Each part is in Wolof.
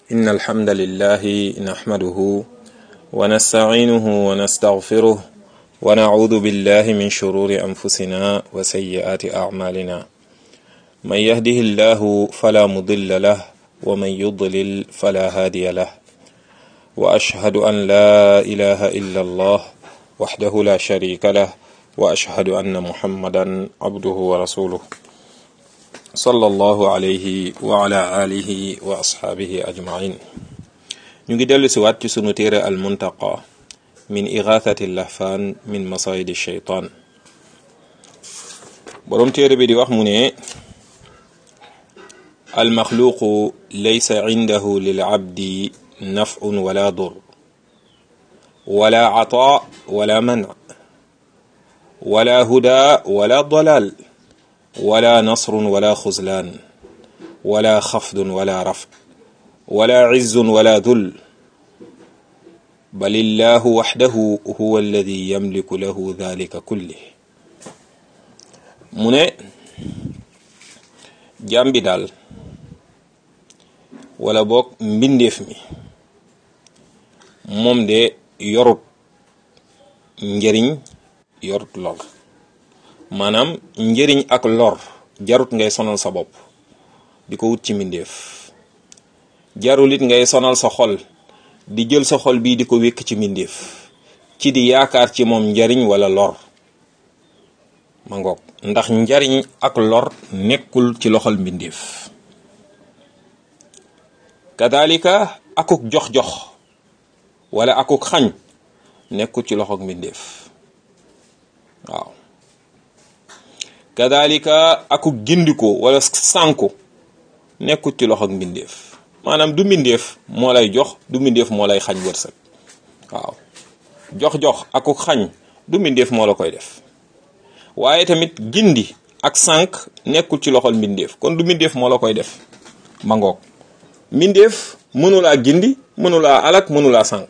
إن الحمد لله نحمده ونستعينه ونستغفره ونعوذ بالله من شرور أنفسنا وسيئات أعمالنا من يهده الله فلا مضل له ومن يضلل فلا هادي له وأشهد أن لا إله إلا الله وحده لا شريك له وأشهد أن محمدا عبده ورسوله صلى الله عليه وعلى آله وأصحابه أجمعين ñu ngi dellu si waat ci sunu téere al muntaqa min igathati lahfaan min masayidi sheytaan boroom téere bi di wax mu ne almaxluuqu laysa cindahu lilcabdi nafcun wala dur wala cataa wala manc wala huda wala dalal wala nasrun wala xuzlaan wala xafdun wala rafc wala cizzun wala dul bal illahu waxdahu huwa alladi yamliku lahu dalika kullih mu ne jaam bi daal wala boog mbindeef mi moom de yorut njëriñ yorut lor maanaam njëriñ ak lor jarut ngay sonal sa bopp di ko wut ci mbindeef jarul it ngay sonal sa xol di jël sa xol bii di ko wékk ci mbindeef ci di yaakaar ci moom njariñ wala lor ma ngoog ndax njariñ ak lor nekkul ci loxol mbindeef kadalika akuk jox-jox wala akuk xañ nekkul ci loxol mbindeef waaw kadalika akuk gindiko wala sànku nekkul ci loxol mbindeef maanaam du mbindeef moo lay jox du mbindeef moo lay xañ wërsëg waaw jox-jox akuk xañ du mbindeef moo la koy def waaye tamit gindi ak sànq nekkul ci loxol mbindeef kon du mbindeef moo la koy def ma ngoog mbindeef mënulaa gindi mënulaa alak mënulaa sànq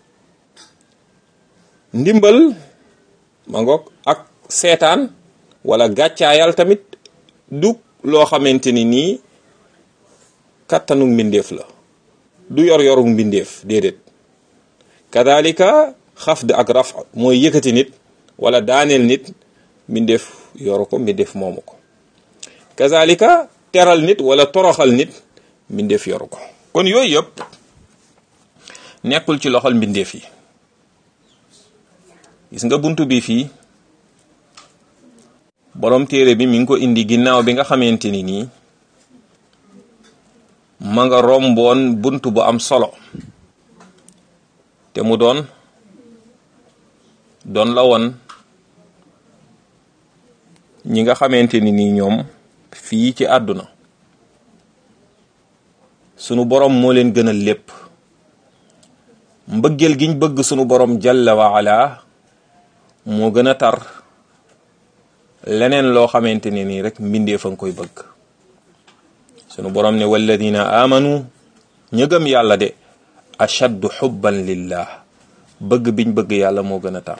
ndimbal ma ngoog ak seetaan wala gàccaayal tamit du loo xamante ni nii kattanu mbindeef la du yor yoru mbindeef déedéet kadalika xafd ak raf mooy yëkkati nit wala daaneel nit mbindeef yoru ko mbindeef moomu ko kazalika teral nit wala toroxal nit mbindeef yoru ko kon yooyu yëpp nekkul ci loxol mbindeef yi gis nga buntu bi fii borom téere bi mi ngi ko indi ginnaaw bi nga xamante ni nii ma nga romboon bunt bu am solo te mu doon doon la woon ñi nga xamante ni nii ñoom fii ci àdduna sunu borom moo leen gënal lépp mbëggeel giñ bëgg sunu borom jalla wa ala moo gën a tar leneen loo xamante ne nii rek mbindee fa nga koy bëgg sunu borom ne walladina amanu ña gëm yàlla de ashaddu xubban lillah bëgg biñ bëgg yàlla moo gën a tar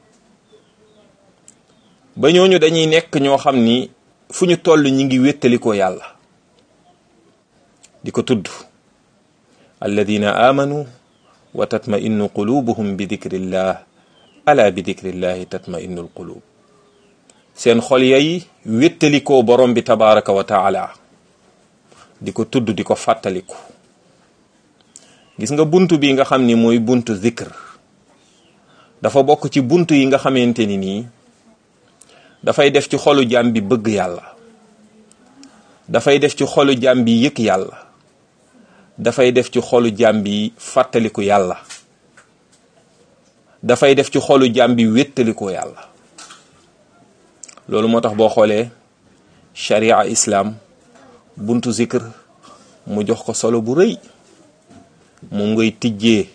ba ñooñu dañuy nekk ñoo xam ni fu ñu toll ñi ngi wéttalikoo yàlla di ko tudd alladina amanu wa tatma innu qulubuhum bi dikrillah ala bi dikrillahi tatma innul qulub seen xol yay wéttalikoo borom bi tabaraka wa taala di ko tudd di ko fàttaliku gis nga buntu bi nga xam ni mooy buntu zikr dafa bokk ci buntu yi nga xamante ni nii dafay def ci xolu jaam bi bëgg yàlla dafay def ci xolu jaam bi yëg yàlla dafay def ci xolu jaam bi fàttaliku yàlla dafay def ci xolu jaam bi wéttalikoo yàlla loolu moo tax boo xoolee sharia islam buntu zikr mu jox ko solo bu rëy moom ngay tijjee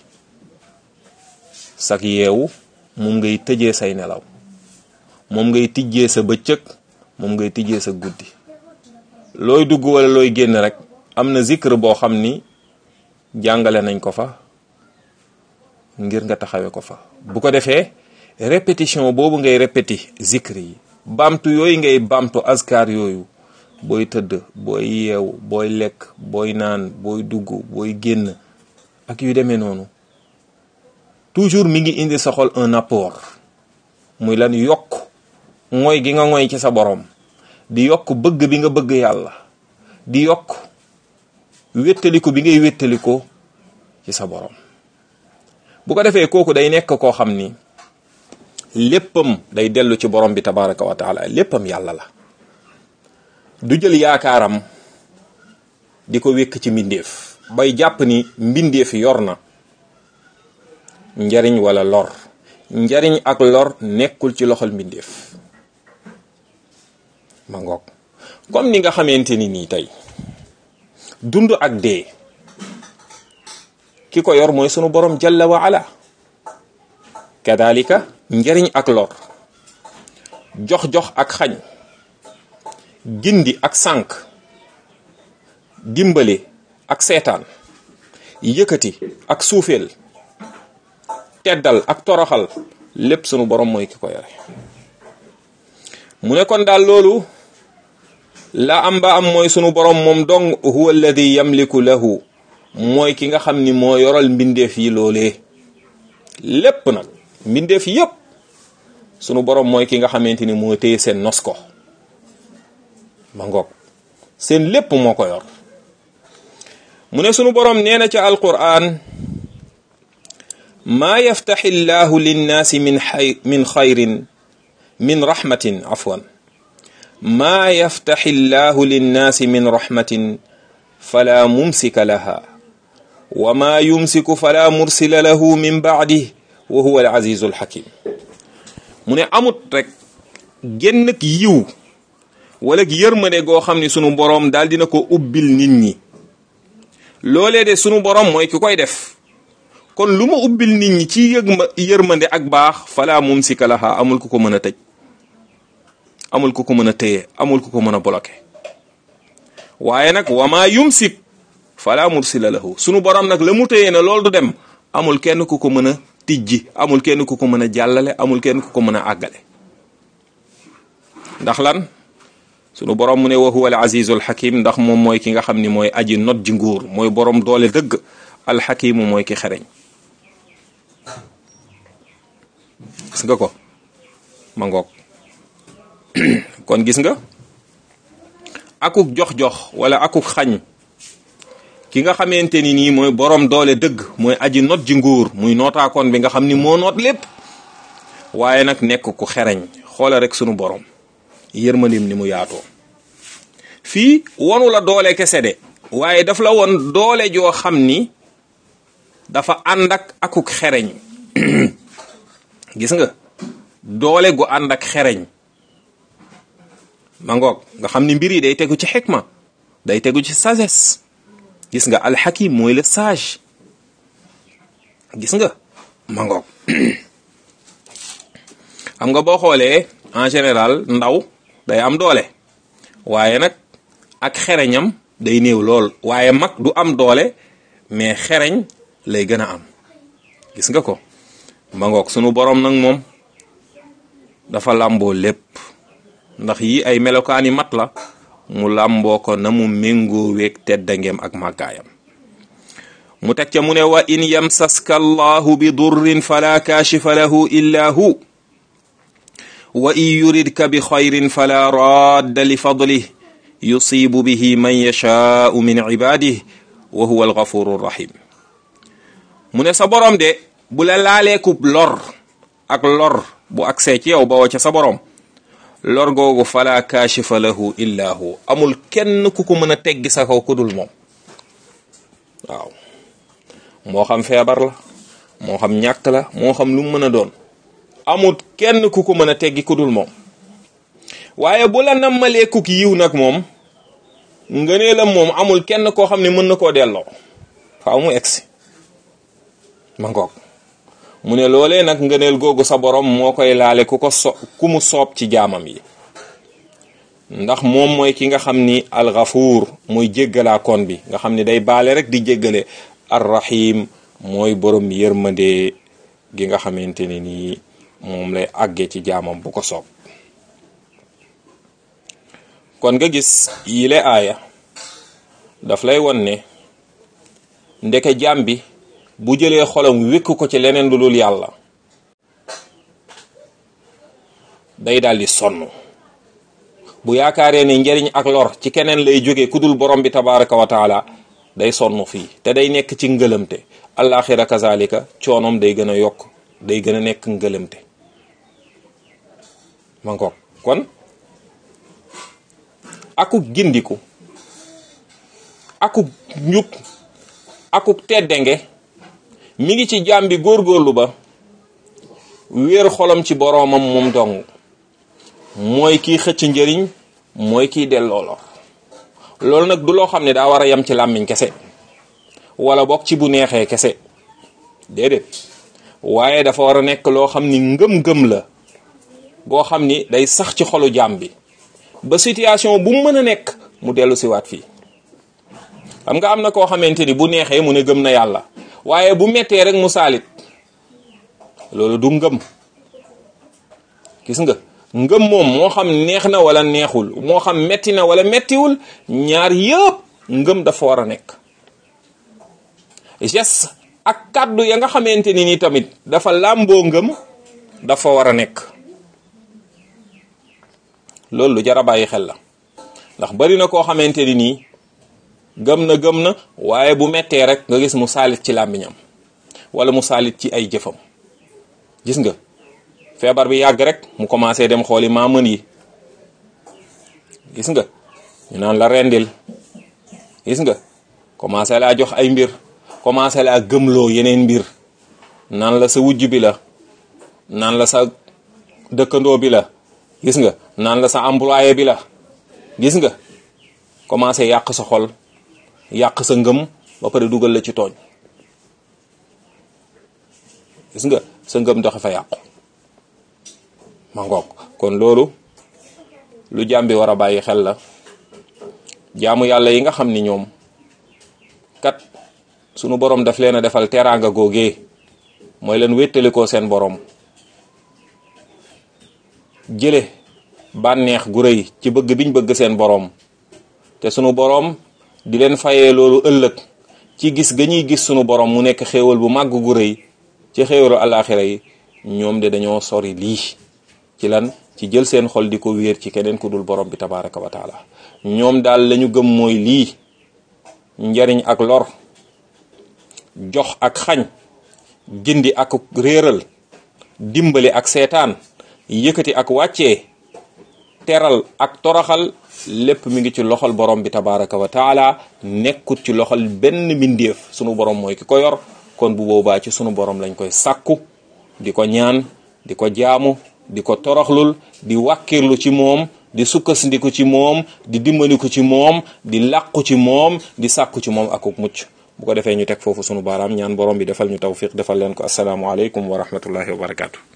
sak yeewu moom ngay tëjee say nelaw moom ngay tijjee sa bëccëg moom ngay tijjee sa guddi looy dugg wala looy génn rek am na zikr boo xam ni jàngale nañ ko fa ngir nga taxawe ko fa bu ko defee répétition boobu ngay répéti zikr yi baamtu yooyu ngay baamtu askar yooyu booy tëdd booy yeew booy lekk booy naan booy dugg booy génn ak yu demee noonu toujours mi ngi indi sa xol un apport muy lan yokk mooy gi nga ngoy ci sa borom di yokk bëgg bi nga bëgg yàlla di yokk wéttaliku bi ngay wéttaliko ci sa borom bu ko defee kooku day nekk koo xam ni léppam day dellu ci borom bi tabaraka wa taala léppam yàlla la du jël yaakaaram di ko wékk ci mbindeef bay jàpp ni mbindeef yor na njariñ wala lor njariñ ak lor nekkul ci loxol mbindeef ma ngoog comme ni nga xamante ni nii tey dund ak dee ki ko yor mooy sunu borom jalla wa ala kadalika njariñ ak lor jox-jox ak xañ gindi ak sànk dimbale ak seetaan yëkkati ak suufeel teddal ak toroxal lépp sunu borom mooy ki ko yore mu ne kon daal loolu la am ba am mooy sunu borom moom dong huwa alladi yamliku lahu mooy ki nga xam ni moo yoral mbindeef yi loolee lépp nag mbindeef yépp sunu borom mooy ki nga xamante ni moo téye seen nos ko ma ngoog seen lépp moo ko yor mu ne sunu borom nee na ca alquran maa yaftaxi llahu linnaasi min xay min xayrin min rahmatin afwan maa yaftaxi llahu linnaasi min rahmatin fala mumsika laha wa maa yumsiku fala mursila lahu min baadih wa huwa al azizu al hakim mu ne amut rek génn ak yiw wala yërmande goo xam ni sunu boroom daal dina ko ubbil nit ñi loolee de sunu boroom mooy ki koy def kon lu ma ubbil nit ñi ci yëg ma yërmande ak baax fala mumsika laha amul ku ko mën a tëj amul ku ko mën a téye amul ku ko mën a bloqué waaye nag wama yumsik fala mursila lahu sunu borom nag la mu téye na loolu du dem amul kenn ku ko mën a tijji amul kenn ku ko mën a jàllale amul kenn ku ko mën a àggale ndax lan sunu borom mu ne wa huwa al azizul hakim ndax moom mooy ki nga xam ni mooy aji not ji nguur mooy borom doole dëgg alxakimu mooy ki xereñ gis nga ko ma ngoog kon gis nga akuk jox-jox wala akuk xañ ki nga xamante ni nii mooy borom doole dëgg mooy aji not ji nguur muy nootaakoon bi nga xam ni moo noot lépp waaye nag nekk ku xereñ xoola rek sunu borom yërmandim ni mu yaatoo fii wonu la doole kese de waaye daf la won doole joo xam ni dafa ànd ak akuk xereñ gis nga doole gu ànd ak xereñ ma ngoog nga xam ni mbir yi day tegu ci xikma day tegu ci sagesse gis nga alxakim mooy le sage gis nga ma ngoog xam nga boo xoolee en général ndaw day am doole waaye nag ak xereñam day néew lool waaye mag du am doole mais xereñ lay gën a am gis nga ko ma ngoog sunu borom nag moom dafa làmboo lépp ndax yi ay melokaani mat la mu làmboo ko na mu méngoo weeg teddangeem ak màggaayam mu teg ca mu ne wa in yamsaska allahu bi durrin fala kaashifa lahu illa hu wa in yuridka bi xayrin fala radda li fadlih yusibu bihi man yashaau min ibadih wa huwa algafuru rahim mu ne sa borom de bu la laaleekub lor ak lor bu agsee ci yow bawoo ca sa borom lor googu fala kaashifa lahu illa hu amul kenn ku ko mën a teggi sa kaw ku dul moom waaw moo xam feebar la moo xam ñàkk la moo xam lu mu mën a doon amul kenn ku ko mën a teggi ku dul moom waaye bu la nammalee kuk yiw nag moom ngënee la moom amul kenn koo xam ne mën na koo delloo faaw mu egsi ma ngoog mu ne loolee nag ngëneel googu sa borom moo koy laale ku ko so ku mu soob ci jaamam yi ndax moom mooy ki nga xam ni alxafuur mooy jéggalaa kon bi nga xam ni day baale rek di jéggale arrahim mooy borom yërmande gi nga xamante ne nii moom lay àggee ci jaamam bu ko soob kon nga gis yile aaya daf lay won ne ndeke jaam bi bu jëlee xolam wékk ko ci leneen lu dul yàlla day daal di sonn bu yaakaaree ne njariñ ak lor ci keneen lay jóge ku dul borom bi tabaraka wa taala day sonn fii te day nekk ci ngëlëmte alaxira kazalika coonoom day gën a yokk day gën a nekk ngëlëmte ma ngoog kon akuk gindiku akuk njub akuk teddenge mi ngi ci jaam bi góorgóorlu ba wéer xolam ci boroomam moom dong mooy kiy xëcc njëriñ mooy kiy delloo lor loolu nag du loo xam ne daa war a yem ci làmmiñ kese wala bokk ci bu neexee kese déedéet waaye dafa war a nekk loo xam ni ngëm-ngëm la boo xam ni day sax ci xolu jaam bi ba situation bu mu mën a nekk mu dellu siwaat fii xam nga am na koo xamante ni bu neexee mu ne gëm na yàlla waaye bu mettee rek mu saalit loolu du ngëm gis nga ngëm moom moo xam neex na wala neexul moo xam metti na wala mettiwul ñaar yëpp ngëm dafa war a nekk geste ak kàddu ya nga xamante ni ni tamit dafa làmboo ngëm dafa war a nekk loolu lu jar a bàyyi xel la ndax bari na koo xamante ni nii gëm na gëm na waaye bu mettee rek nga gis mu saalit ci làmmiñam wala mu saalit ci ay jëfam gis nga feebar bi yàgg rek mu commencé dem xooli maamën yi gis nga ñu naan la rendil gis nga commencé laa jox ay mbir commencé laa gëmloo yeneen mbir naan la sa wujj bi la naan la sa dëkkandoo bi la gis nga naan la sa employé bi la gis nga commencé yàq sa xol yàq sa ngëm ba pare dugal la ci tooñ gis nga sa ngëm doxe fa yàqu ma ngoog kon loolu lu jaam bi war a bàyyi xel la jaamu yàlla yi nga xam ni ñoom kat sunu borom daf leen a defal teraanga googee mooy leen wéttalikoo seen borom jële bànneex gu rëy ci bëgg biñ bëgg seen borom te sunu borom di leen fayee loolu ëllëg ci gis ga ñuy gis sunu borom mu nekk xéewal bu màgg gu rëy ci xéewalu alaxira yi ñoom de dañoo sori lii ci lan ci jël seen xol di ko wéer ci keneen ku dul borom bi tabaraka wa taala ñoom daal lañu gëm mooy lii njariñ ak lor jox ak xañ gindi ak réeral dimbali ak seetaan yëkkati ak wàccee teral ak toroxal lépp mi ngi ci loxol borom bi tabaraka wa taala nekkut ci loxol benn mbindeef sunu borom mooy ki ko yor kon bu boobaa ci sunu borom lañ koy sàkku di ko ñaan di ko jaamu di ko toroxlul di wàkkirlu ci moom di sukkandiku ci moom di dimbaliku ci moom di làqu ci moom di sàkku ci moom akuk mucc bu ko defee ñu teg foofu sunu baaraam ñaan borom bi defal ñu tawfiq defal leen ko asalaamualeykum wa rahmatullahi wa barakaatu.